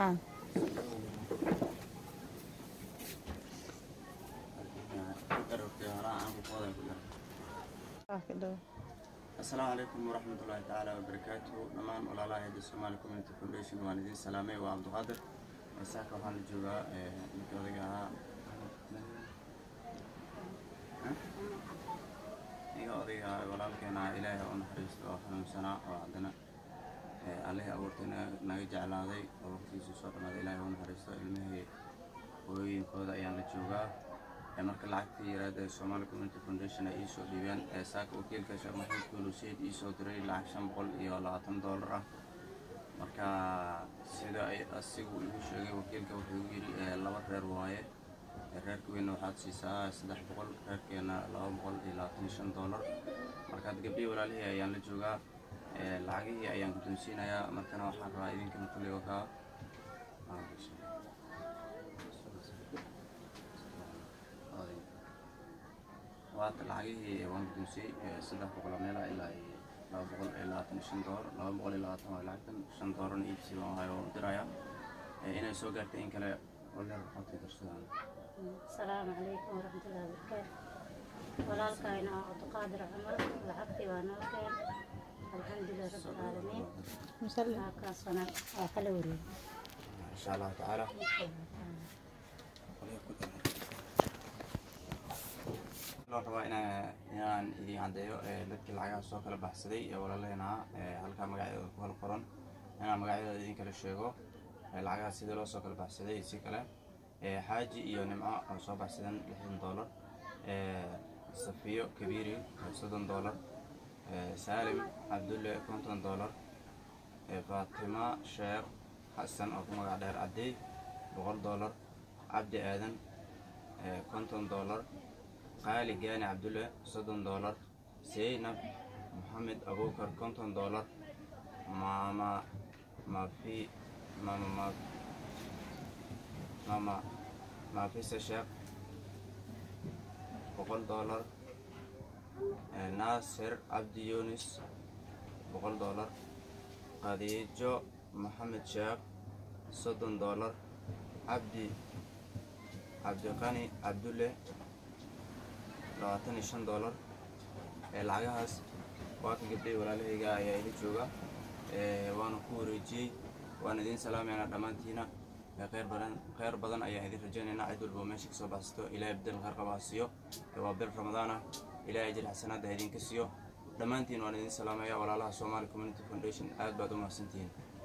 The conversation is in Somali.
haa waa ka dhow asalaamu calaykum waraxmatullaahi tacaala wabarakaatuhu dhammaan walaalaha hayda somaali community foundation waan idiin salaamay waa cabdiqaadir saaka waxaan la joogaa ninkii odayga ahaa ninka odayga ahaa walaalkeena ah ilaahay oo naxariisto oo xanuunsanaa oo haddana allihii abuurtay naga- naga jeclaaday oo waqtigiisu soo dhamaaday ilaahay oo naxariisto ilmihii hooyooyinkooda ayaan la joogaa ee marka lacagtii yaraada ee Somali Community Foundation ay iisoo dhiibeen ee saaka wakiilka Sheekh Maxamed Kuulu Said iisoo diray lacag shan boqol iyo labaatan doolar ah marka sida ay asigu igu sheegay wakiilka wuxuu igu yidhi ee laba reer waaye ee reerka weynna waxaad siisaa saddex boqol reerkeena laba boqol iyo labaatan iyo shan doolar markaad gabdhihii walaalihii ayaan la joogaa ee lacagihii ayaan guddoonsiinayaa markana waxaan rabaa idinkana kulli wakaa waata lacagihii waan guddoonsiyey saddex boqol oo meela ilaa iyo laba boqol iyo labaatan iyo shan doolar laba boqol iyo labaatan waa lacagtan shan doolarna iibsi baan hayo oo diraya inay soo gaartay in kale oleer waxaad darsadaan asalaamu calaykum waraxmatullahi wabarakaatu walaalkayna waa cabdiqaadir cumar lacagtii waa noo keen alxamdulilah rabbilcaalamiin musalli halkaasana waa kala wareegay insha allahu tacaala loo rabaa inaa inaan idin caddeeyo ee dadkii lacagaha soo kala baxsaday ee walaalaheena ah ee halkaa magacyadooda ku kala qoran inaan magacyadooda idin kala sheego ee lacagaha sidii loo soo kala baxsaday iyo si kale ee xaaji iyo nimco oo soo baxsadeen lixdan doolar ee safiyo kabiiri oo soddon doolar ee saalim cabdulle konton doolar ee faatima sheekh xasan oo ku magac dheer cadey boqol doolar cabdi aadan ee konton doolar qaali gaani cabdulle soddon doolar seynab maxamed abuukar konton doolar maama mafi mama ma mama maafisa sheekh boqol doolar ee naasir cabdi yunis boqol doolar khadiijo maxamed sheekh soddon doolar cabdi cabdiqani cabdulle labaatan iyo shan doolar ee lacagahaas waa ka gabdhay walaalahayga ayaa ila jooga ee waana ku wareejiyey waan idiin salaamayna dhammaantiina ee kheyr badan kheyr badan ayaan idin rajaynaynaa cid walba oo meesha kasoo baxsato ilaahay bedel kheyr qaba ha siiyo ee waa bil ramadaan ah ilaahay ajir xasanaadda ha idinka siiyo dhammaantiin waan idin salaamaya walaalaha Somali Community Foundation aad baad u mahadsantihiin